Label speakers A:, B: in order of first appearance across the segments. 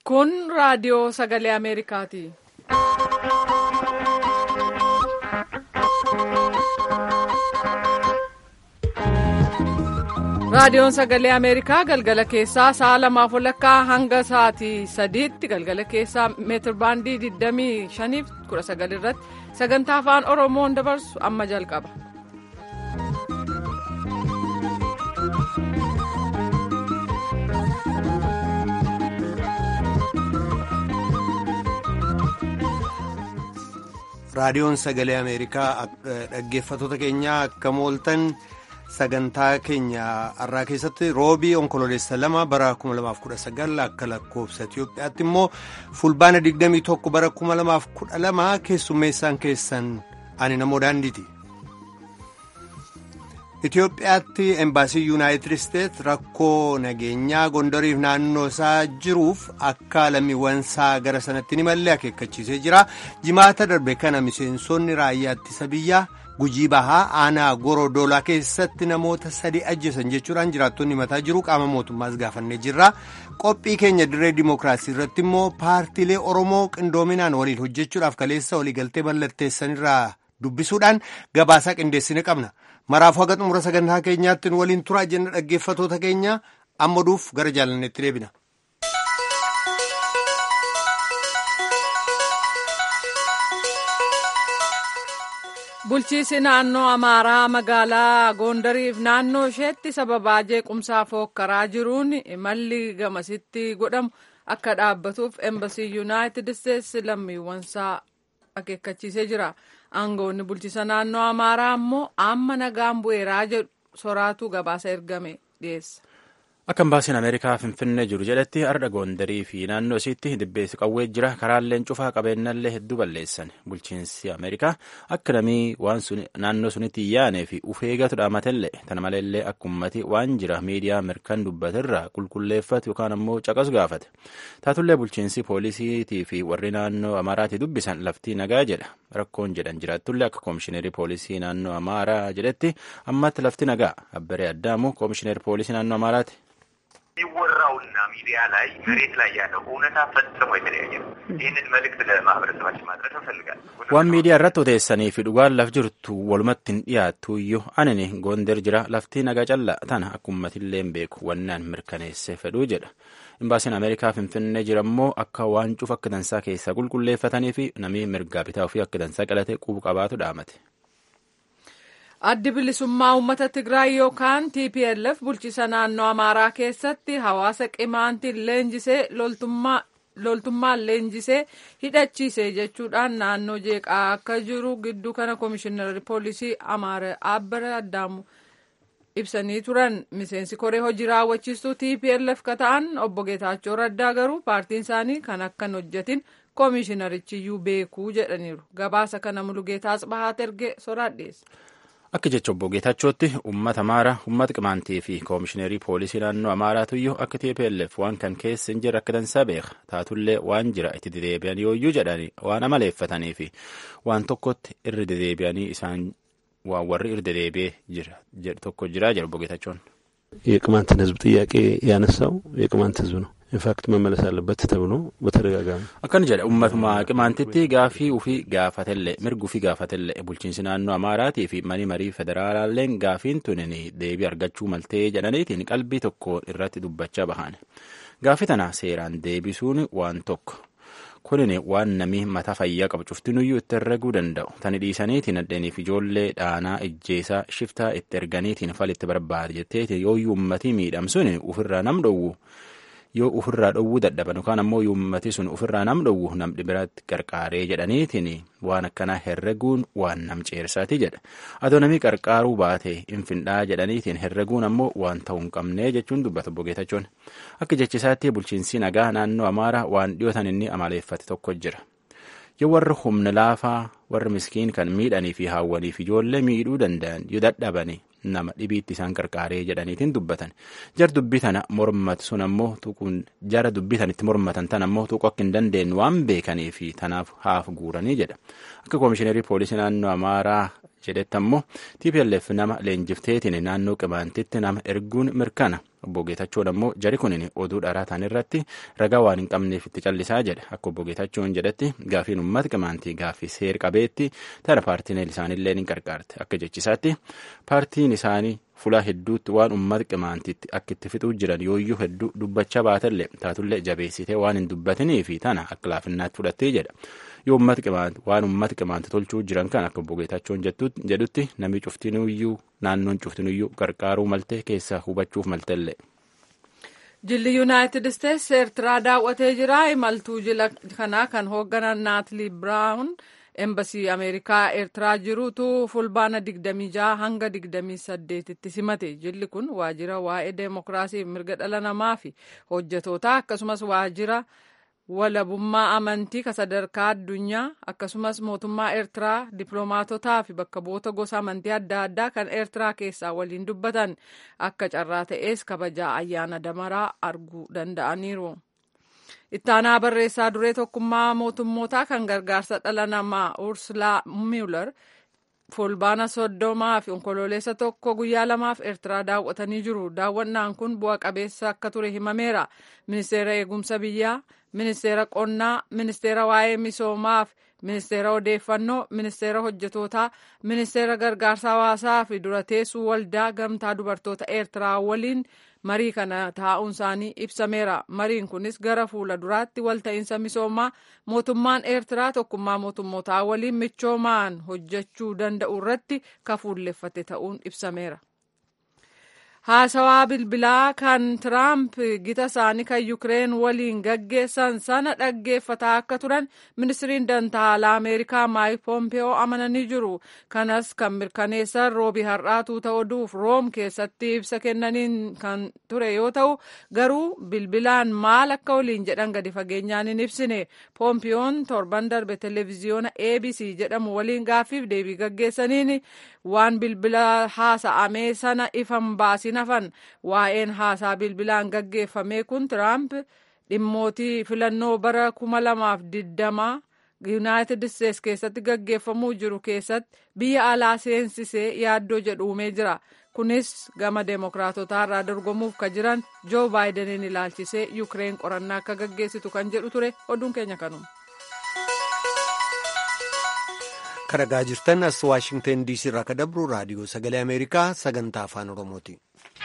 A: Kun raadiyoo sagalee Ameerikaati. Raadiyoon sagalee Ameerikaa galgala keessaa sa'a lamaaf walakkaa hanga sa'aatii sadiitti galgala keessaa meetir baandii 25 fi 19 irratti sagantaa afaan Oromoon dabarsu amma jalqaba.
B: raadiyoon sagalee ameerikaa dhaggeeffatoota keenyaa akka mooltan sagantaa keenya har'aa keessatti roobii onkololeessa lama bara 2019 akka lakkoofsa itiyoophiyaatti immoo fulbaana 21 bara 2012 keessummeessaan keessan ani namoo daandiiti. Itiyoophiyaatti embaasii yuunaayitid isteets rakkoo nageenyaa gondariif naannoo isaa jiruuf akka lammiiwwan isaa gara sanatti ni malle akeekkachiisee jira. Jimaata darbe kana miseensonni raayyaa ittisa biyyaa gujii bahaa aanaa gorodolaa keessatti namoota sadi ajjeesan jechuudhaan jiraattonni mataa jiru qaama mootummaas gaafannee jirra. Qophii keenya dirree dimookiraasii irratti immoo paartiilee Oromoo qindoominaan waliin hojjechuudhaaf kaleessa waliigaltee mallatteessanirraa dubbisuudhaan gabaasaa qindeessine qabna. maraafuu haga xumura sagantaa keenyaatti waliin turaa jenna dhaggeeffatoota keenya amma duuf gara jaalanneetti deebina.
A: Bulchiisi naannoo Amaaraa magaalaa Gondariif naannoo isheetti sababaa jeequmsaa fookkaraa jiruun imalli gamasitti godhamu akka dhaabbatuuf embasii yuunaayitid isteetsi lammiiwwansaa akeekkachiisee jira. aangoonni bulchiisa naannoo amaaraa ammoo amma nagaan bu'eeraa jedhu soraatu gabaasa ergame dhiyeessa.
C: Akka embaasiin Ameerikaa Finfinnee jiru jedhetti har'a Goondarii fi naannoo isiitti dibbeessi qawwee jira karaalleen cufaa qabeenyallee hedduu balleessan bulchiinsi Ameerikaa akka namii waan naannoo sunitti yaanee fi ufeegatu dhaamatellee tana maleellee akka ummati waan jira miidiyaa mirkan dubbatirraa qulqulleeffatu yookaan ammoo caqasu gaafate taatullee bulchiinsi poolisiitii fi warri naannoo Amaaraatii dubbisan laftii nagaa jedha rakkoon jedhan jiraatullee akka koomishineerii poolisii naannoo Amaaraa jedhetti ammatti lafti nagaa abbaree addaamu koomishineerii poolisii naannoo Amaaraati.
D: የሚወራውና ሚዲያ ላይ መሬት ላይ ያለው እውነታ ፈጽሞ የተለያየ ነው። ይህንን መልእክት ለማህበረሰባችን ማድረስ እንፈልጋለን።
C: waan miidiyaa irratti odeessanii fi dhugaan laf jirtu walumatti hin dhiyaattu iyyuu anini goonder jira laftii nagaa callaa tana akka uummatillee beeku wannaan mirkaneesse fedhuu jedha. Imbaasiin Ameerikaa Finfinnee jira immoo akka waan cufa akka dansaa keessaa qulqulleeffatanii fi namni mirgaa bitaa ofii akka dansaa qalate qubu qabaatu dhaamate.
A: addi bilisummaa uummata tigraay yookaan tplf bulchiisa naannoo amaaraa keessatti hawaasa qimaantiin leenjisee loltummaan leenjisee hidhachiise jechuudhaan naannoo jeeqaa akka jiru gidduu kana koomishinarri poolisii amaara abbara addaamu ibsanii turan miseensi koree hojii raawwachiistuu tplf ka ta'an obbo geetaachoo raddaa garuu paartiin isaanii kan akkan hojjetin koomishinarichiyyuu beekuu jedhaniiru gabaasa kana mulugeetaa asbahaat erge soraadheessa.
C: Akka jecha obbo Geetachootti uummata Amaaraa, uummata Qimaantii fi koomishineerii poolisii naannoo Amaaraatuyyuu akka TPLF waan kan keessa hin jirre akka dansaa beeka. Taatullee waan jira itti dedeebi'an yooyyuu jedhanii waan amaleeffatanii fi waan tokkotti irra dedeebi'anii isaan waan warri irra dedeebi'ee tokko jira jedha obbo Geetachoon.
E: የቅማንትን ሕዝብ ጥያቄ ያነሳው የቅማንት ሕዝብ ነው። ኢንፋክት መመለስ አለበት ተብሎ በተደጋጋሚ
C: akkana jedha ummatuma qimaantitti gaafii ufii gaafatellee mirgi ufii gaafatellee bulchiinsi naannoo amaaraatii fi manii marii federaalaalleen gaafiin tunin deebii argachuu maltee jedhaniitiin qalbii tokko irratti dubbachaa bahan gaafii tana seeraan deebisuun waan tokko kunin waan namni mataa fayyaa qabu cuftinuyyuu itti herreguu danda'u tani dhiisaniitiin addeniif ijoollee dhaanaa ijjeesaa shiftaa itti erganiitiin falitti barbaade jetteeti yooyyuu ummatii miidhamsuun ufirraa nam dhowwu yoo ofirraa dhowwuu dadhaban yookaan ammoo uummati sun ofirraa nam dhowwu namni biratti qarqaaree jedhaniitiin waan akkanaa herreguun waan nam ceersaati jedha adoo namni qarqaaruu baate infindhaa jedhaniitiin herreguun ammoo waan ta'uu hin qabnee jechuun dubbata obbo Geetachoon akka jechisaatti bulchiinsi nagaa naannoo Amaaraa waan dhiyootan inni amaleeffate tokko jira. yoo warri humna laafaa warri miskiin kan miidhanii fi haawwaniif ijoollee miidhuu danda'an yoo dadhabani nama dhibiitti isaan qarqaaree jedhaniitiin dubbatan jar dubbii tana mormatu sun ammoo tuquun jara dubbii tanitti mormatan tan ammoo tuqu akka hin dandeenye waan beekanii fi tanaaf haaf guuranii jedha akka koomishineerii poolisii naannoo amaaraa jedhetti ammoo TPLF nama leenjifteetiin naannoo qimaantitti nama erguun mirkana obbo Geetachoon ammoo jari kunin oduu dharaa ta'an irratti ragaa waan hin qabneef itti callisaa jedhe akka obbo Geetachoon jedhetti gaafiin uummata qimaantii gaaffii seer qabeetti tana paartiin isaaniillee ni qarqaarte akka jechisaatti paartiin isaanii fulaa hedduutti waan uummata qimaantiitti akka itti fixuu jiran yooyyuu hedduu dubbachaa baatellee taatullee jabeessitee waan hin dubbatinii fi tana akka laafinnaatti fudhattee jedha yoo uummata qimaanti waan uummata qimaanti tolchuu jiran kan akka obbo Geetachoon jedhutti namni cuftinuyyuu naannoon cuftinuyyuu qarqaaruu maltee keessaa hubachuuf maltellee.
A: Jilli Yuunaayitid Isteets Eertiraa daawwatee jira. Imaltuu jila kanaa kan hoogganan Naatli Biraawun embasii Ameerikaa Eertiraa jirutu fulbaana 26 hanga 28tti simate. Jilli kun waajjira waa'ee deemokiraasii mirga dhala namaa fi hojjetootaa akkasumas waajjira walabummaa amantii ka sadarkaa addunyaa akkasumas mootummaa eertiraa dippiloomaatotaa fi bakka bu'oota gosa amantii adda addaa kan eertiraa keessaa waliin dubbatan akka carraa ta'ees kabajaa ayyaana damaraa arguu danda'aniiru. ittaanaa barreessaa duree tokkummaa mootummootaa kan gargaarsa dhala namaa ursulaa muller fulbaana soddomaa fi onkololeessa tokko guyyaa lamaaf eertiraa daawwatanii jiru daawwannaan kun bu'a qabeessa akka ture himameera ministeera eegumsa biyyaa ministeera qonnaa ministeera waa'ee misoomaa fi ministeera odeeffannoo ministeera hojjetootaa ministeera gargaarsa hawaasaa fi dura teessuu waldaa gamtaa dubartoota eertiraa waliin marii kana taa'uun isaanii ibsameera mariin kunis gara fuula duraatti walta'iinsa misoomaa mootummaan eertiraa tokkummaa mootummootaa waliin michoomaan hojjechuu danda'u irratti kafuulleffate ta'uun ibsameera. haasawaa bilbilaa kan tiraamp gita isaanii kan yukireen waliin gaggeessan sana dhaggeeffataa akka turan ministiriin dantaalaa ameerikaa maayik poompeyoo amananii jiru kanas kan mirkaneessan roobi har'aatuu ta'uuf room keessatti ibsa kennaniin kan ture yoo ta'u garuu bilbilaan maal akka waliin jedhan gadi fageenyaan hin ibsine poompeyoon torban darbe televiziyoona abc jedhamu waliin gaaffiif deebii gaggeessaniin waan bilbila haasa'amee sana ifan baasin hafan waa'een haasaa bilbilaan gaggeeffame kun tiraamp dhimmootii filannoo bara kuma lamaaf digdamaa yuunaayitid isteets keessatti gaggeeffamuu jiru keessatti biyya alaa seensisee yaaddoo jedhu uumee jira kunis gama deemokiraatotaa irraa dorgomuuf ka jiran joo baayidaniin ilaalchisee yukireen qorannaa akka gaggeessitu kan jedhu ture oduun keenya kanuma.
B: karagaa jirtan as waashingtan diisii irraa ka dabru raadiyoo sagalee ameerikaa sagantaa afaan oromooti.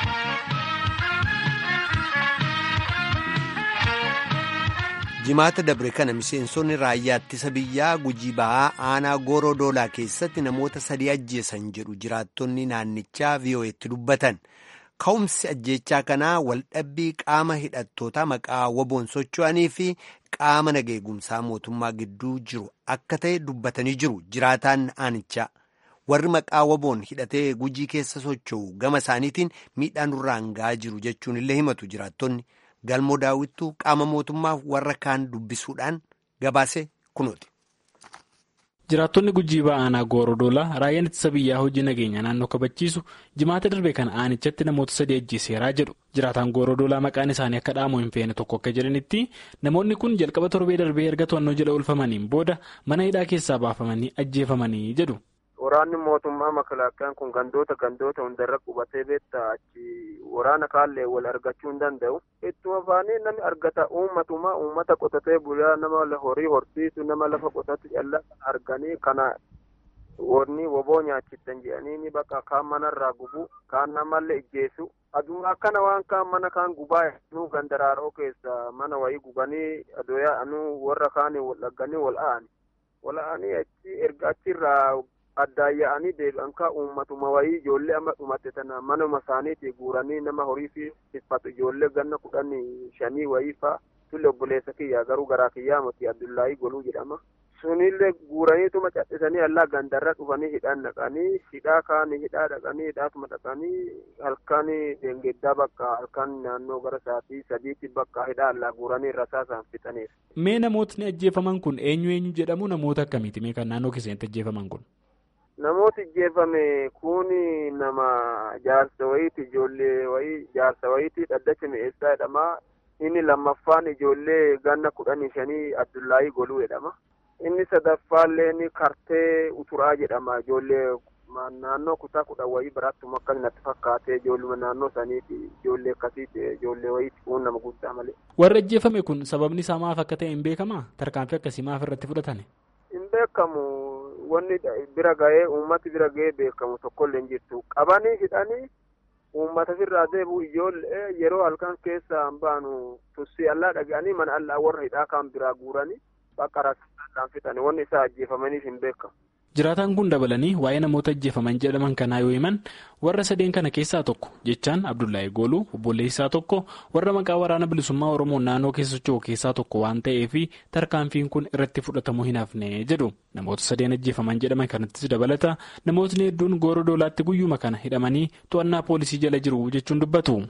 B: jimaata dabre kana miseensonni raayyaa ittisa biyyaa gujii ba'aa aanaa gooroo doolaa keessatti namoota sadii ajjeesan jedhu jiraattonni naannichaa vii'oo'etti dubbatan. ka'umsi ajjeechaa kanaa waldhabbii qaama hidhattootaa maqaa waboon socho'anii fi qaama nageegumsaa mootummaa gidduu jiru akka ta'e dubbatanii jiru jiraataan aanichaa warri maqaa waboon hidhatee gujii keessa socho'u gama isaaniitiin miidhaan nurraan ga'aa jiru jechuun illee himatu jiraattonni galmoo daawwittuu qaama mootummaaf warra kaan dubbisuudhaan gabaase kunooti.
F: jiraattonni gujii ba'aanaa goorodoolaa raayyaan ittisa biyyaa hojii nageenya naannoo kabachiisu jimaata darbe kana aanichatti namoota sadii ajjeeseeraa jedhu jiraataan goorodoolaa maqaan isaanii akka dhaamu hin feene tokko akka jedhanitti namoonni kun jalqaba torbee darbee erga to'annoo jala oolfamaniin booda mana hidhaa keessaa baafamanii ajjeefamanii jedhu.
G: waraanni mootummaa makalaaqaan kun gandoota gandoota hundarra qubatee beektaa achi waraana kaallee wal argachuu hin danda'u ittuma baanii namni argata uummatuma uummata qotatee bulaa nama horii horsiisu nama lafa qotatu calla arganii kana warni woboo nyaachittan jedhanii bakka kaan manarraa gubu kaan namallee ijjeessu aduma akkana waan kaan mana kaan gubaa nu gandaraaroo keessa mana wayii gubanii adoyaa anu warra kaanii wal dhagganii wal a'ani wal a'anii achi erga achirraa addaayya'anii deebi'an kaa uummatuma wayii ijoollee amma dhumatte tana manuma isaaniitii guuranii nama horii fi tiffatu ijoollee ganna kudhanii shanii wayii fa'a tulle obboleessa kiyyaa garuu garaa kiyyaa miti abdullaahii goluu jedhama. sunillee guuraniituma cadhisanii allaa gandarra dhufanii hidhaan dhaqanii hidhaa kaanii hidhaa dhaqanii hidhaatuma dhaqanii halkan deengeddaa bakka halkan naannoo gara sa'aatii sadiitti bakka hidhaa allaa guuranii rasaasaan fixaniif.
F: Mee namootni ajjeefaman kun eenyu eenyu jedhamu namoota akkamiiti mee kan naannoo keessatti ajjeefaman kun?
G: Namooti ajjeefame kun nama jaarsa wayiiti ijoollee wayii jaarsa wayiiti dhaddacha mi'eessaa jedhama. Inni lammaffaan ijoollee ganna kudhanii shanii Abdullaahii Goluu jedhama. Inni sadaffaallee ni kartee uturaa jedhama ijoollee naannoo kutaa kudhan wayii birattuma akkas natti fakkaatee ijoolluma naannoo saniiti ijoollee akkasiiti ijoollee wayiiti kun nama guddaa malee.
F: Warri ajjeefame kun sababni isaa maaf akka ta'e hin beekamaa? Tarkaanfii akkasii maaf irratti fudhatame?
G: Hin beekamu wanni bira ga'ee uummati bira ga'ee beekamu tokkollee hin jirtu qabanii hidhanii uummata irraa deebi'u ijoollee yeroo halkan keessa baanu tussii allaa dhaga'anii mana allaa warra hidhaa kan biraa guuranii bakka rakkataadhaan fixanii wanni isaa ajjeefamaniif hin beekamu.
F: Jiraataan kun dabalanii waa'ee namoota ajjeefaman jedhaman kanaa yoo himan warra sadeen kana keessaa tokko jechaan Abdullahi Gooluu obboleessaa tokko warra maqaa waraana bilisummaa Oromoo naannoo keessa socho'u keessaa tokko waan ta'eef tarkaanfiin kun irratti fudhatamuu hin hafne jedhu namoota sadeen ajjeefaman jedhaman kanattis dabalata namootni hedduun gooroo doolaatti guyyuma kana hidhamanii to'annaa poolisii jala jiru jechuun dubbatu.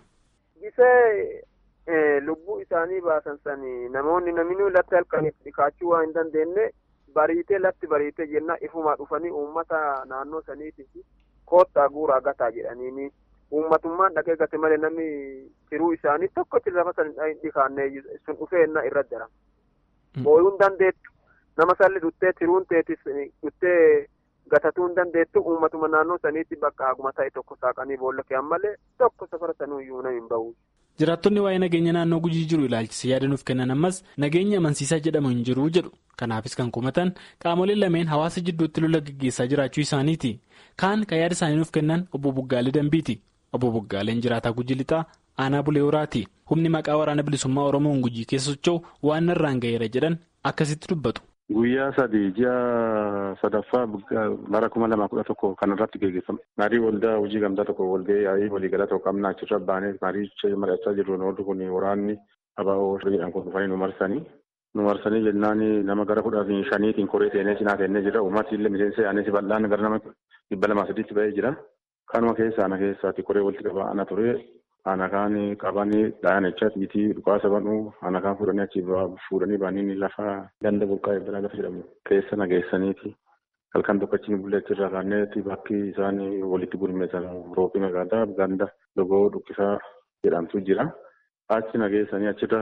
G: Gisee lubbuu isaanii baasan sanii namoonni naminuu latti halkaniif dhikaachuu waan hin dandeenye. Bariitee latti bariitee jenna ifumaa dhufanii uummata naannoo saniitiif koottaa guuraa gataa jedhaniini uummatummaan dhaqee gate malee namni tiruu isaanii tokkotti lafa san dhikaannee sun dhufee innaa irra jira. Booyuu hin dandeettu nama salli dhuttee tiruun teetis dhuttee gatatuu hin dandeettu uummatuma naannoo saniitti bakka aguma ta'e tokko saaqanii boolla keeyyan malee tokko safara sanuuyyuu nama hin bahu.
F: Jiraattonni waa'ee nageenya naannoo gujii jiru ilaalchisee yaada nuuf kennan ammas nageenya amansiisaa jedhamu hin jiru jedhu kanaafis kan kumatan qaamoleen lameen hawaasa jidduutti lola gaggeessaa jiraachuu isaaniiti kaan kan yaada isaanii nuuf kennan obbo Buggaalee Dambiiti obbo Buggaaleen jiraataa gujii lixaa aanaa bulee horaati humni maqaa waraana bilisummaa Oromoon gujii keessa socho'u waan irraan ga'eera jedhan akkasitti dubbatu.
H: Guyyaa sadii ji'a sadaffaa bara kuma lama kudha tokko kan irratti geggeeffame. Marii waldaa hojii gamtaa tokko walgahii yaa'ii waliigala tokko qabnaa achirra baanee marii mari'achaa jirru noorri kun waraanni abaa'oo jedhan kun dhufanii nu marsanii. Nu marsanii jennaan nama gara kudha shaniitiin koree teenee cinaa teennee jira. Uummati illee miseensa yaa'anii bal'aan gara nama dhibba lamaa sadiitti ba'ee jira. Kanuma keessa ana keessaati koree walitti qabaa ana ture. Ana kaan qabanii dhayan jecha xiitii dhukaasa banuu ana kaan fuudhanii achi fuudhanii baanii lafa ganda burqaa eebbalaa lafa jedhamu keessa nageessaniiti. Halkan tokko achi bullee achirraa kaanneeti bakki isaan walitti gurmeessan roobbii magaalaa ganda logoo dhukkisaa jedhamtu jira. Achi nageessanii achirra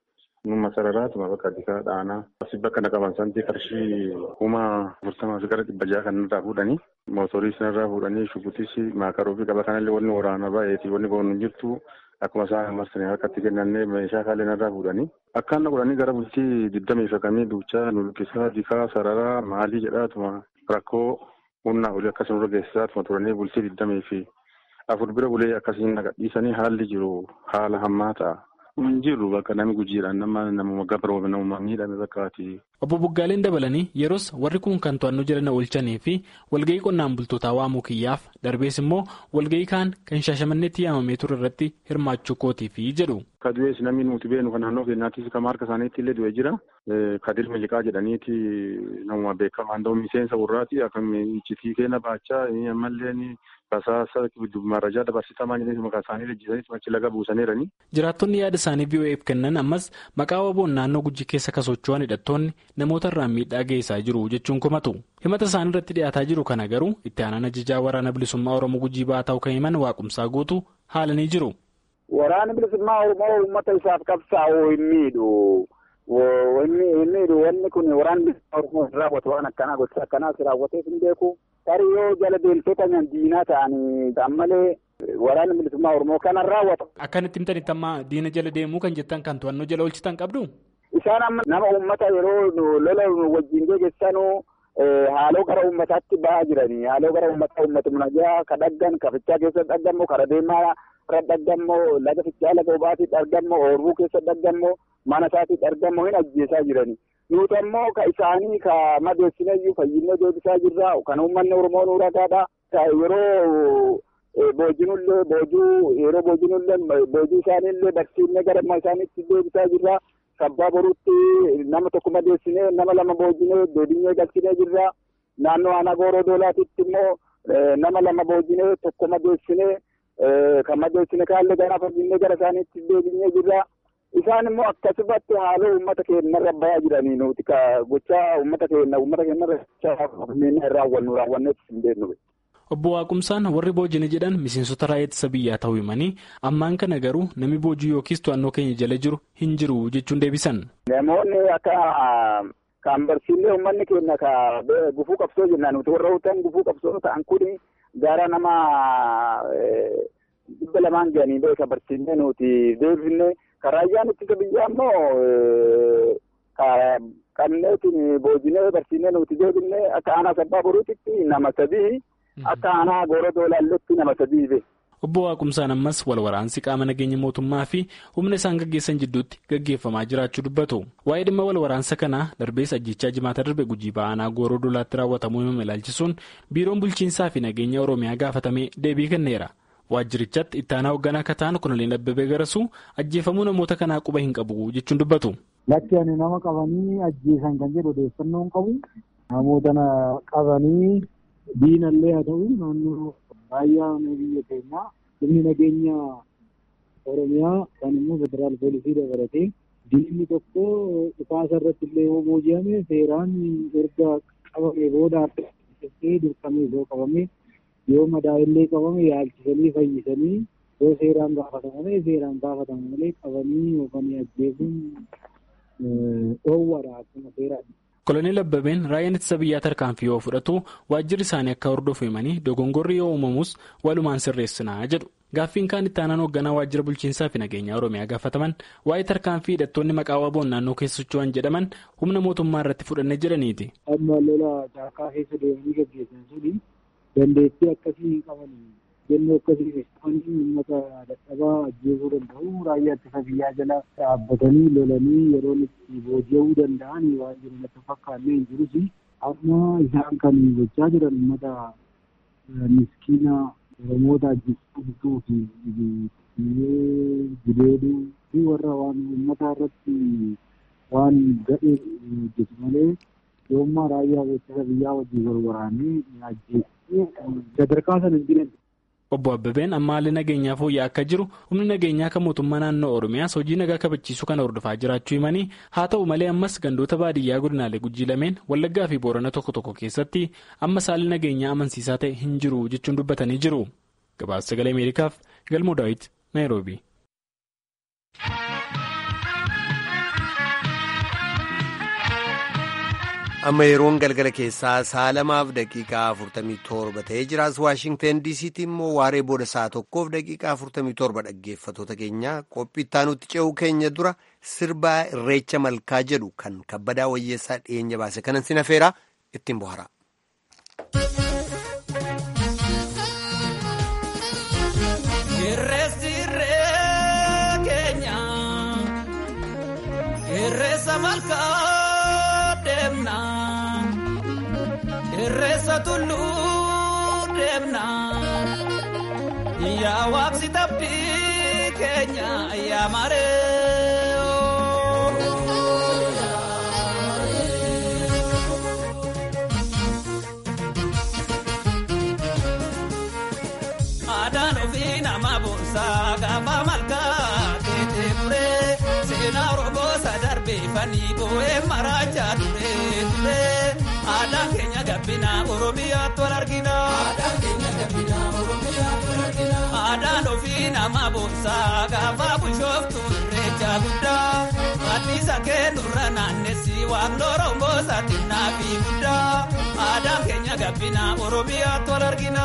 H: Numa sararaatuma bakka addisaa dhaanaa. Asi bakka naqaban santi qarshii kuma afurtamaa fi gara dhibba jaha kan irraa fuudhanii mootorii sanarraa fuudhanii shubutis maakaroo fi qaba kanallee wanni waraana baay'eeti wanni boonu jirtu akkuma isaan marsanii harkatti kennannee meeshaa kaalee narraa fuudhanii. Akkaan godhanii gara bultii digdamii fakamii duuchaa nulkisaa dikaa sararaa maalii jedhaatuma rakkoo humnaa olii akkasuma geessisaatuma turanii bultii digdamii fi afur bira bulee akkasiin nagadhiisanii haalli jiru haala hammaa ta'a. Jiru bakka namni gujiidhaan nama namuma gabroo namuma miidhame bakkaati.
F: Obbo Buggaaleen dabalanii yeroos warri kun kan to'annoo jala na oolchanii fi walgahii qonnaan bultootaa waamuu kiyyaaf darbees immoo walgahii kaan kan shaashamanneetti yaamamee ture irratti hirmaachuu kootiifi jedhu.
H: Ka du'ees namni nuti beenu kan naannoo keenyaattis kan harka isaaniitti illee du'e jira. Kadir Miliqaa jedhaniiti namuma beekamaa ta'u miseensa warraati akkam iccitii keenya baachaa ammallee basaasa marajaa dabarsitamaa jedhanii maqaa isaanii lejjisanii achi laga buusaniirani.
F: Jiraattonni yaada isaanii VOA'f kennan ammas maqaa waboon naannoo gujii keessa kan socho'an hidhattoonni namoota irraan miidhaa geessaa jiru jechuun komatu. Himata isaanii irratti dhiyaataa jiru kana garuu itti aanaan ajajaa waraana bilisummaa Oromoo gujii ba'aa ta'uu kan himan waaqumsaa guutuu haalanii jiru.
I: Waraanni bilisummaa Oromoo uummata isaaf qabsaa'uu hin miidhu. Inni wanni kun waraanni bilisummaa Oromoo hin raawwatu waan akkanaa gocha akkanaas raawwateef hin beeku. Tarii yoo jala deemtota diinaa ta'anii ta'an malee waraanni bilisummaa Oromoo kanan raawwatu.
F: Akkanatti himtanitti amma diina jala deemuu kan jettan kan to'annoo jala oolchitan qabdu?
I: Isaan amma nama uummata yeroo lola wajjin geggeessanuu haaloo gara uummataatti ba'aa jiranii haaloo gara uummataa uummata munajaa ka dhaggan ka fichaa keessa dhaggammoo kara deemaa irra dhaggammoo laga fichaa laga obaatti dhaggammoo oorbuu keessa dhaggammoo mana isaatti dhaggammoo hin ajjeesaa jiranii. Nuti ammoo ka isaanii ka madeessineyyuu fayyinee deebisaa jirra kan uummanni Oromoo nu ragaadha. Yeroo boojinullee boojuu yeroo boojinullee boojuu isaaniillee barsiifnee gara isaaniitti deebisaa jirra. Sabbaa boruutti nama tokko madeessinee nama lama boojinee deebinee galchinee jirra. Naannoo aanaa gooroo doolaatitti immoo nama lama boojinee tokko madeessinee kan madeessine kaallee gara fayyinee gara isaaniitti deebinee jirra. Isaan immoo akkasumatti haaloo uummata keenyarra bahaa jiranii nuti ka gochaa uummata keenya uummata keenyarra gochaa raawwannu raawwanneef hin beeknu.
F: Obbo Waaqumsaan warri boojine jedhan miseensota raayyaa ittisa biyyaa ta'uu himanii ammaan kana garuu namni boojii yookiis to'annoo keenya jala jiru hin jiru jechuun deebisan.
I: Namoonni akka kan barsiillee uummanni keenya ka gufuu qabsoo jennaan nuti warra hutan gufuu qabsoo ta'an kuni gara nama dhibba lamaan ga'anii beeka barsiillee nuti deebifne karaayyaan ittisa biyyaa immoo qabneetiin boojinee barsiinee nuti deebifne akka aanaa sabbaa boruutitti nama sadii akka aanaa goora doolaalletti nama sadii be.
F: Obbo Waaqumsaan ammas wal waraansi qaama nageenya mootummaa fi humna isaan gaggeessan jidduutti gaggeeffamaa jiraachuu dubbatu. Waa'ee dhimma wal waraansa kanaa darbees ajjechaa jimaata darbe gujii ba'aanaa gooroo dolaatti raawwatamuu himame ilaalchisuun biiroon bulchiinsaa fi nageenya Oromiyaa gaafatamee deebii kenneera. Waajjirichatti ittaanaa hoogganaa akka ta'an kuniliin Abbabee Garasuu ajjeefamuu namoota kanaa quba hin qabu jechuun dubbatu.
J: Lakki ani nama qabanii ajjeesan kan jedhu odeeffannoo hin qabu. Namoota qabanii diinallee haa ta'u naannoo raayyaa biyya keenyaa humni nageenya Oromiyaa kan immoo federaal poolisii dabalatee diinni tokko dhukaasa irratti illee yoo booji'ame seeraan erga qabame booda harka dirqamee yoo qabame yoo madaa'illee qabame yaalchisanii fayyisanii yoo seeraan gaafatan malee seeraan gaafatan malee qabanii yookaan ajjeesuun dhoowwadha akkuma seeraadha.
F: Koloneel Abbabeen raayyaan ittisa biyyaa tarkaanfii yoo fudhatu waajjirri isaanii akka hordofu himanii dogongorri yoo uumamus walumaan sirreessinaa jedhu. Gaaffiin kaan itti aanaan hoogganaa waajjira bulchiinsaa fi nageenyaa Oromiyaa gaafataman waa'ee tarkaanfii hidhattoonni maqaa waboon naannoo keessa socho'an jedhaman humna mootummaa irratti fudhanne jedhaniiti.
J: Amma lola caakaa keessa deemanii gaggeessan suni dandeettii akkasii hin qaban jennee akkasii keessatti uummata dadhabaa ajjeesuu danda'u raayyaa ittisa biyyaa jala dhaabbatanii lolanii yeroo itti booji'uu danda'an waan jiru natti fakkaannee hin jirus amma isaan kan gochaa jiran uummata miskiina oromoota ajjeesuu fi gudeeduu fi warra waan uummata irratti waan gadhee hojjetu malee yoommaa raayyaa ittisa biyyaa wajjin wal waraanee ajjeesee sadarkaa sana hin jiran.
F: Obbo Abbabeen amma haalli nageenyaa fooyya'aa akka jiru humni nageenyaa kan mootummaa naannoo Oromiyaas hojii nagaa kabachiisuu kana hordofaa jiraachuu himanii haa ta'u malee ammas gandoota baadiyyaa godinaalee gujii lameen wallaggaa fi boorana tokko tokko keessatti ammas haalli nageenyaa amansiisaa ta'e hin jiru jechuun dubbatanii jiru. Gabaasa sagalee Ameerikaaf Galmoo Daawit Naayiroobi.
B: amma yeroon galgala keessaa sa'a lamaaf daqiiqaa afurtamii torba ta'ee jiraas waashingten diisiitti immoo waaree booda sa'a tokkoof daqiiqaa afurtamii torba dhaggeeffatoota keenya qophii ittaanutti ce'uu keenya dura sirbaa irreecha malkaa jedhu kan kabbadaa wayyeessaa dhiyeenya baase kanan sin afeeraa ittiin bohara.
K: Irreessa tulluu deemna yaa waaqsi tabbii keenya yaa maree. Aadaan ofii nama boonsaa gaafa malkaa teessee turee seenaa Oromoo sadarbeeffanii boo'ee maraachaa turee turee. Aadaan keenya gabbina Oromiyaatti wal argina. Aadaan ofii nama boonsaa gaafa bushooftu irreecha guddaa. Anniisa keenurra naannessi waan Oromoo saaxinnaa fi guddaa. Aadaan keenya gabbina Oromiyaatti wal argina.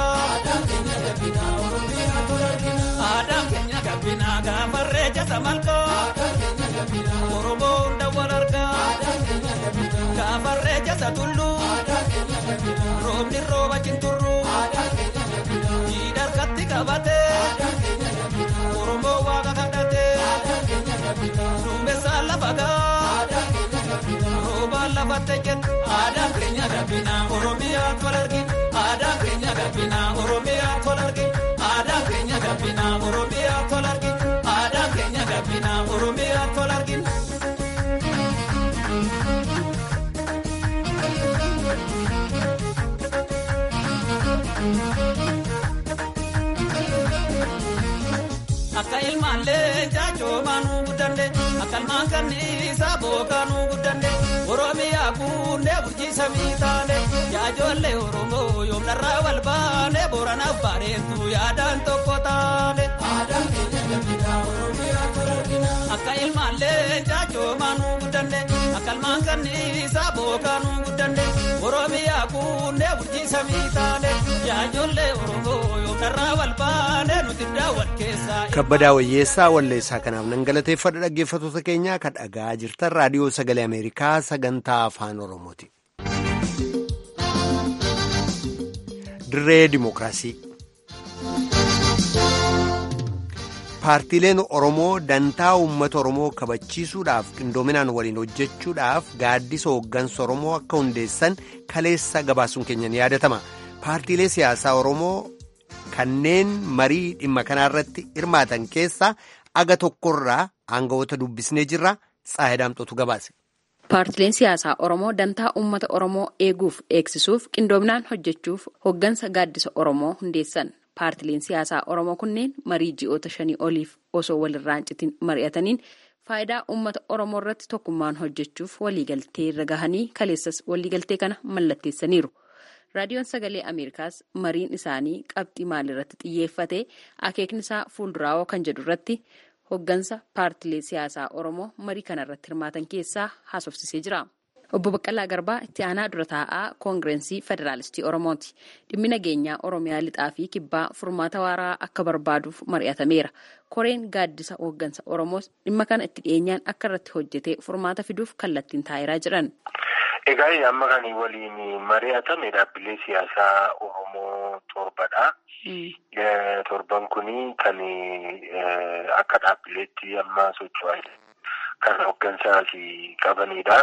K: Aadaan keenya gabbina gaafa irreecha samalkaa. Oromoo hunda wal argaa. Gaafa irreecha tulluu. Roobni rooba cinturruu. Jiidha harkatti qabatee. Oromoo waaqa kadhatee. Duumessaa lafa gaa. Roobaan lafatti jenna. Aadaan keenya gabbina Oromiyaatti wal argina. Aadaan keenya gabbina Oromiyaatti wal argina. Aadaan keenya gabbina Oromiyaatti wal argina. Aadaan keenya gabbina Oromiyaatti wal argina. Akka ilmaallee jaajoomaanuu guddanne akka ilmaan kanniisaa bookaanuu guddanne Oromiyaa kunnee bulchiisa miitaane jaajoollee Oromoo yoomnarraa wal baane booranaaf bareetu yaadaan tokko taane. Akka ilmaallee jaajoomaanuu guddanne akka ilmaan kanniisaa bookaanuu. samii taane yaa ijoollee Oromoo yoo karraa wal baane nuti daawwan keessaa.
B: kabbadaa wayyeessaa walleessaa kanaaf nan galateeffadha dhaggeeffattoota keenya kan dhagaa jirtan raadiyoo sagalee ameerikaa sagantaa afaan oromooti. dirree dimookiraasii. paartiileen oromoo dantaa uummata oromoo kabachiisuudhaaf qindoominaan waliin hojjechuudhaaf gaaddisa hooggansa oromoo akka hundeessan kaleessa gabaasuun keenyan yaadatama paartiilee siyaasaa oromoo kanneen marii dhimma kanaarratti hirmaatan keessaa aga tokkorraa aangawoota dubbisnee jirra xaahidaamxotu gabaase.
L: Paartileen siyaasaa Oromoo dantaa uummata Oromoo eeguuf eegsisuuf qindoominaan hojjechuuf hooggansa gaaddisa Oromoo hundeessan. Paartileen siyaasaa Oromoo kunneen marii ji'oota shanii oliif osoo walirraa hin citin mari'ataniin faayidaa uummata Oromoo irratti tokkummaan hojjechuuf waliigaltee irra gahanii kaleessas waliigaltee kana mallatteessaniiru. Raadiyoon Sagalee Ameerikaas mariin isaanii qabxii maalirratti xiyyeeffate akeekni isaa fuulduraawoo kan jedhu irratti hooggansa paartilee siyaasaa Oromoo marii kanarratti hirmaatan keessaa haasofsisee jira. Obbo Baqqalaa Garbaa itti aanaa dura taa'aa koongireensii Federaalistii Oromooti. Dhimmi nageenyaa Oromiyaa lixaa fi kibbaa furmaata waaraa akka barbaaduuf mari'atameera. Koreen gaaddisa hooggansa Oromoos dhimma kana itti dhiyeenyaan akka irratti hojjetee furmaata fiduuf kallattiin taa'eeraa jiran.
M: Egaa amma kan waliin mari'atame dhaabbilee siyaasaa Oromoo torbadha. Torban kuni kan akka dhaabbileetti amma socho'aa kan hooggansaas qabanidha.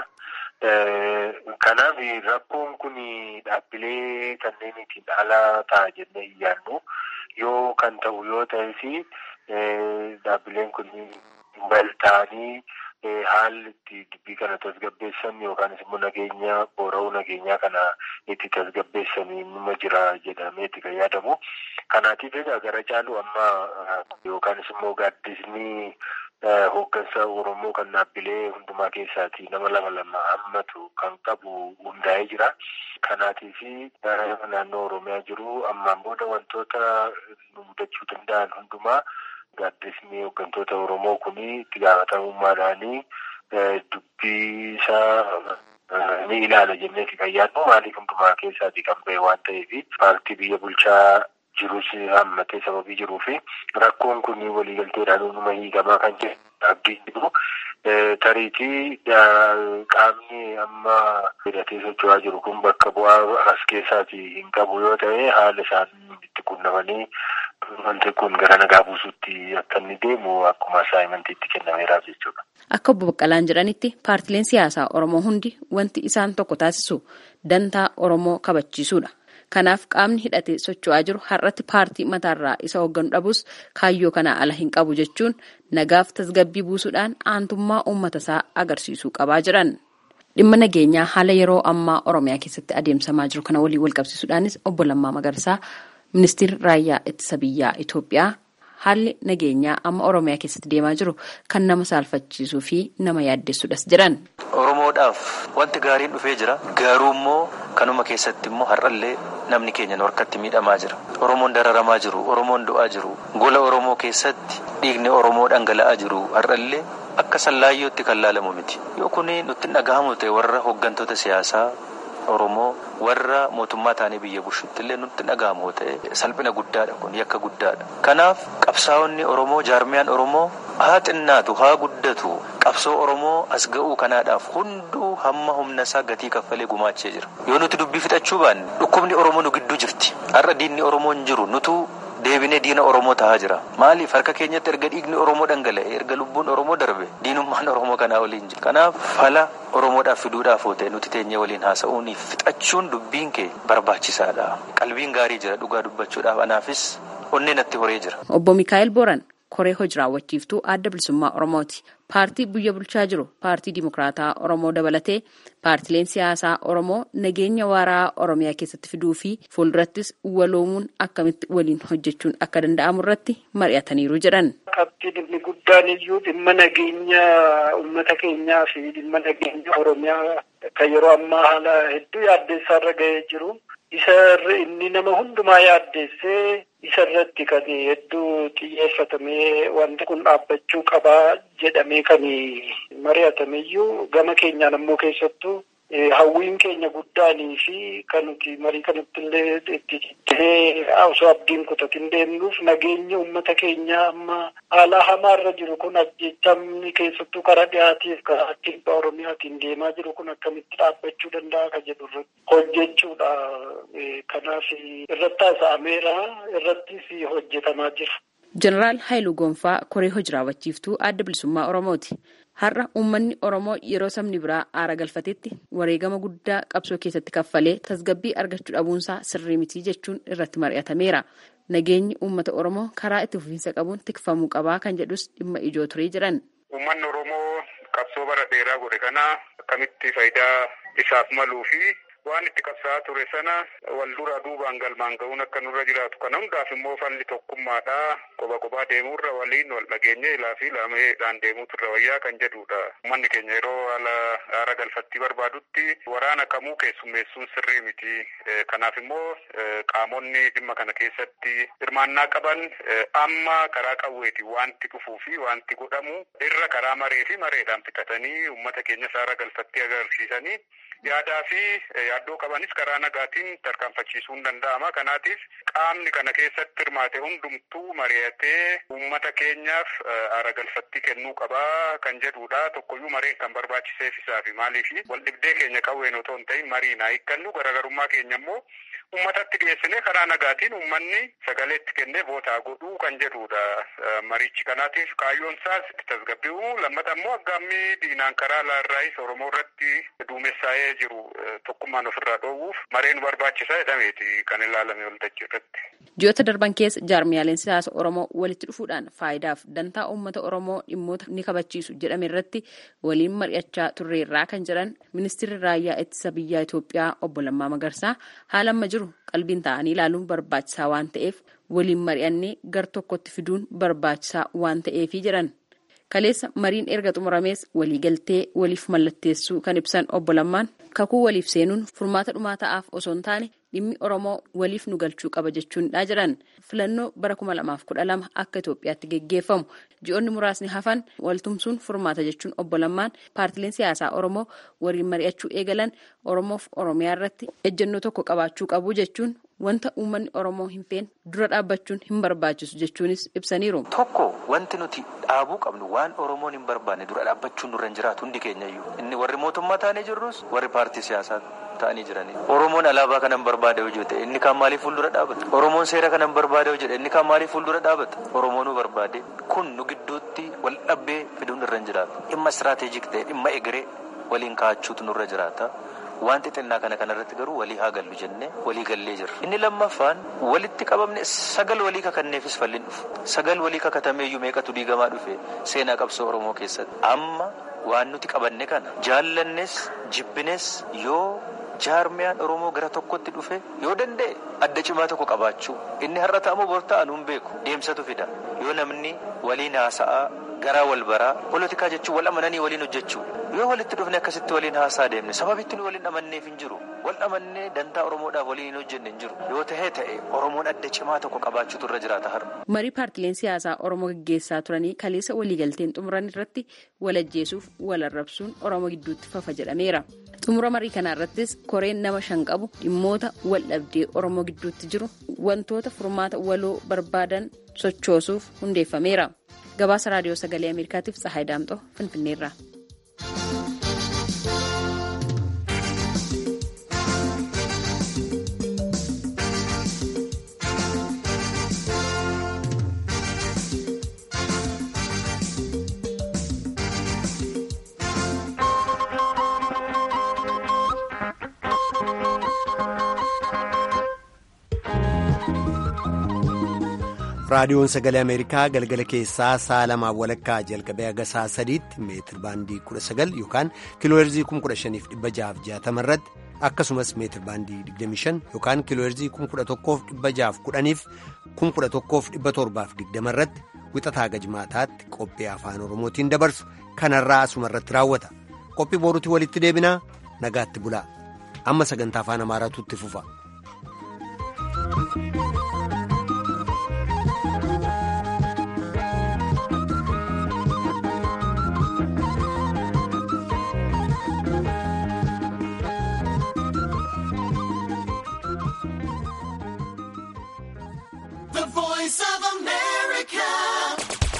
M: Kanaaf rakkoon kun dhaabbilee kanneenitiin ala ta'a jennee iyyaannu yoo kan ta'u yoo ta'e fi dhaabbileen kun walta'anii haalli itti dubbii kana tasgabbeessan yookaanis immoo nageenya boora'uu nageenyaa kana itti tasgabbeessan nima jira jedhamee itti kan yaadamu. Kanaatiif egaa gara caalu amma yookaanis immoo gaaddisni hooggansa Oromoo kan dhaabbilee hundumaa keessaati nama lama lama hammatu kan qabu hundaa'ee jira. Kanaatiif naannoo Oromiyaa jiru ammaan booda wantoota nu mudachuu danda'an hundumaa gaaddisni hooggantoota Oromoo kun itti gaafatamummaadhaanii dubbii isaa ni ilaala jenneeti kan yaadnu maaliif hundumaa keessaati kan ba'e waan ta'eef paartii biyya bulchaa jirus hammatee sababii jiruu fi rakkoon kun waliigalteedhaan hunduma hiikamaa kan jiru abdii jiru. Tariitii qaamni amma hidhatee socho'aa jiru kun bakka bu'aa as keessaati hin qabu yoo ta'e haala isaan itti qunnamanii wanti kun gara nagaa buusuutti akka inni deemu akkuma asaayimantiitti kennameeraaf jechuudha.
L: Akka obbo Baqqalaan jedhanitti paartileen siyaasaa Oromoo hundi wanti isaan tokko taasisu dantaa Oromoo kabachiisuudha. Kanaaf qaamni hidhatee socho'aa jiru har'atti paartii mataarraa isa hoogganu dhabus kaayyoo kanaa ala hin qabu jechuun nagaaf tasgabbii buusuudhaan aantummaa uummata isaa agarsiisuu qabaa jiran. Dhimma nageenyaa haala yeroo ammaa Oromiyaa keessatti adeemsamaa jiru kana waliin walqabsiisuudhaanis obbo Lammaa Magarsaa ministeerri raayyaa ittisa biyyaa Itoophiyaa haalli nageenyaa amma Oromiyaa keessatti deemaa jiru kan nama saalfachiisuu fi nama yaaddessuudhas jedhan.
N: Oromoodhaaf wanti gaariin dhufee jira. Garuu immoo kanuma keessatti immoo har'allee namni keenya harkatti miidhamaa jira. Oromoon dararamaa jiru, Oromoon du'aa jiru. Gola Oromoo keessatti dhiigni Oromoo dhangala'aa jiru har'allee akka sallaayyootti kan laalamu miti. Yoo kun nutti hin dhagahamu ta'e warra hooggantoota siyaasaa Oromoo warra mootummaa taanee biyya bushutti illee nutti dhagahamu ta'e salphina guddaadha kun yakka guddaadha. Kanaaf qabsaa'onni Oromoo jaarmiyaan Oromoo haa xinnaatu haa guddatu qabsoo Oromoo as ga'uu kanaadhaaf hunduu hamma humna isaa gatii kaffalee gumaachee jira. Yoo nuti dubbii fixachuu baanne dhukkubni Oromoo nu gidduu jirti. Har'a diinni Oromoo hin jiru nutu deebinee diina Oromoo tahaa jira. Maaliif harka keenyatti erga dhiigni Oromoo dhangala'e erga lubbuun Oromoo darbe diinummaan Oromoo kanaa waliin jira. Kanaaf fala Oromoodhaaf fiduudhaaf ta'e nuti teenyee waliin haasa'uun fixachuun dubbiin kee barbaachisaadha. Qalbiin gaarii jira dhugaa dubbachuudhaaf anaafis onnee natti horee jira.
L: Obbo Mikaa'el Booran koree hojii raawwachiiftuu adda bilisummaa Oromooti. Paartii biyya bulchaa jiru paartii Dimokiraataa Oromoo dabalatee paartileen siyaasaa Oromoo nageenya waaraa Oromiyaa keessatti fiduu fi fuuldurattis waloomuun akkamitti waliin hojjechuun akka danda'amu irratti mari'ataniiru jedhan.
O: Qabxii dhimmi guddaan iyyuu dhimma nageenya uummata keenyaa fi dhimma nageenya Oromiyaa kan yeroo ammaa haala hedduu yaaddeessaa irra ga'ee jiru. Isa inni nama hundumaa yaaddeessee isa irratti kan hedduu xiyyeeffatamee wanti kun dhaabbachuu qabaa jedhamee kan mari'atameyyuu gama keenyaan ammoo keessattuu hawwiin keenya guddaanii fi kan nuti marii kanatti illee itti cittee osoo abdiin kutatin deemnuuf nageenya uummata keenyaa amma haala hamaarra jiru kun ajjechamni keessattuu karaa dhiyaatiif karaa kibba oromiyaatiin deemaa jiru kun akkamitti dhaabbachuu danda'a ka jedhu hojjechuudha. Kanaaf irratti haasa'ameera irrattis hojjetamaa jira.
L: Jeneraal Haayiluu Gonfaa koree hojii raawwachiiftuu adda bilisummaa Oromooti. Har'a uummanni Oromoo yeroo sabni biraa aara galfatetti wareegama guddaa qabsoo keessatti kaffalee tasgabbii argachuu dhabuunsaa sirrii mitii jechuun irratti mari'atameera. Nageenyi uummata Oromoo karaa itti fufiinsa qabuun tikfamuu qabaa kan jedhus dhimma ijoo turee jiran.
P: Uummanni Oromoo qabsoo bara dheeraa godhe kana akkamitti faayidaa isaaf maluu fi waan itti qabsaa'aa ture sana wal dura duubaan galmaan ga'uun akka nurra jiraatu kana hundaaf immoo falli tokkummaadha qoba qobaa deemuurra waliin wal dhageenye ilaa fi laameedhaan deemuutu irra wayyaa kan jedhudha. Uummanni keenya yeroo haala aara galfattii barbaadutti waraana kamuu keessummeessuun sirrii miti. Kanaaf immoo qaamonni dhimma kana keessatti hirmaannaa qaban amma karaa qawweeti wanti dhufuu fi wanti godhamu irra karaa maree fi mareedhaan fixatanii uummata keenyas aara galfattii agarsiisanii yaadaa fi yaaddoo qabanis karaa nagaatiin tarkaanfachiisuun danda'ama. Kanaatiif qaamni kana keessatti hirmaate hundumtuu mari'atee uummata keenyaaf aara galfattii kennuu qabaa kan jedhudha. Tokkoyyuu mareen kan barbaachiseef isaafi maaliif wal dhibdee keenya qawween otoo hin ta'in mariin haa hiikkannu garaagarummaa keenya immoo uummatatti dhiyeessinee karaa nagaatiin uummanni sagalee itti kennee vootaa godhuu kan jedhudha. Marichi kanaatiif kaayyoon isaas itti tasgabbi'u lammata immoo aggaammii diinaan karaa laarraayis Oromoo irratti duumessaa'ee jiru tokkummaan ofirraa dhoowwuuf mareen barbaachisaa jedhameeti kan ilaalame waltajjii irratti.
L: Ji'oota darban keessa jaarmiyaaleen siyaasa Oromoo walitti dhufuudhaan faayidaaf dantaa uummata Oromoo dhimmoota ni kabachiisu jedhame irratti waliin mari'achaa turreerraa kan jedhan ministeerri raayyaa ittisa biyyaa Itoophiyaa obbo Lammaa Magarsaa haala amma jiru qalbiin ta'anii ilaaluun barbaachisaa waan ta'eef waliin mari'annee gar tokkotti fiduun barbaachisaa waan ta'eefi jedhan. Kaleessa mariin erga xumuramees waliigaltee waliif mallatteessuu kan ibsan obbo Lammaan kakuu waliif seenuun furmaata dhumaa ta'aaf osoo hin taane dhimmi Oromoo waliif nu galchuu qaba jechuudha jedhan filannoo bara kuma lamaaf kudha lama akka Itoophiyaatti geggeeffamu ji'oonni muraasni hafan waltumsuun furmaata jechuun obbo Lammaan paartileen siyaasaa Oromoo waliin mari'achuu eegalan Oromoof Oromiyaa irratti ejjennoo tokko qabaachuu qabu jechuun wanta uummanni Oromoo hin feene dura dhaabbachuun hin barbaachisu jechuunis ibsaniiru.
N: Tokko wanti nuti dhaabuu qabnu waan Oromoon hin barbaanne dura dhaabbachuun nurra hin jiraatu hundi keenyayyuu. Inni warri mootummaa taanee jirrus warri paartii siyaasaa ta'anii jiranii. Oromoon alaabaa kanan barbaade hojii ta'e inni kaan maaliif fuuldura dhaabata? Oromoon seera kanan barbaade hojii jedhe inni kaan maaliif fuuldura dhaabata? Oromoo nu barbaade kun nu gidduutti wal dhabbee fiduun irra hin jiraatu. Dhimma istiraateejik ta'e dhimma egeree waliin ka'achuutu nurra jiraata. Wanti xinnaa kana kanarratti garuu walii haa gallu jennee walii gallee jirra. Inni lammaffaan walitti qabamne sagal walii kakanneefis falliin dhufu. Sagal walii kakatameeyyuu meeqatu diigamaa dhufe seenaa qabsoo Oromoo keessatti. Amma waan nuti qabanne kana jaallannes jibbines yoo jaarmiyaan Oromoo gara tokkotti dhufe yoo danda'e adda cimaa tokko qabaachuu. Inni har'a ta'amu bor ta'an hin beeku deemsatu fida. Yoo namni waliin haasa'aa garaa wal baraa polotikaa jechuun wal amananii waliin hojjechuu yoo walitti dhufne akkasitti waliin haasaa deemne sababitti nu waliin amanneef hin jiru wal amannee dantaa oromoodhaaf waliin hin hojjenne hin jiru yoo tahee ta'e oromoon adda cimaa tokko qabaachuutu irra jiraata har'a.
L: marii paartileen siyaasaa oromoo gaggeessaa turanii kaleessa waliigalteen xumuran irratti wal ajjeesuuf wal arrabsuun oromoo gidduutti fafa jedhameera. xumura marii kana irrattis koreen nama shan qabu dhimmoota wal dhabdee oromoo gidduutti jiru wantoota furmaata waloo barbaadan sochoosuuf hundeeffameera. gabaasa raadiyoo sagalee ameerikaatiif tsahaay daamxoo finfinneerra.
B: raadiyoon sagalee ameerikaa galgala keessaa sa'a lamaa walakkaa jalqabee haga sa'a sadiitti meetir baandii 19 yookaan kiilooherzii 15660 irratti akkasumas meetir baandii 25 yookaan kiilooherzii 11610 fi 11720 irratti wixataa gajmaataatti qophii afaan oromootiin dabarsu kanarraa asuma irratti raawwata qophii boruutti walitti deebinaa nagaatti bulaa amma sagantaa afaan amaaraatu itti fufa.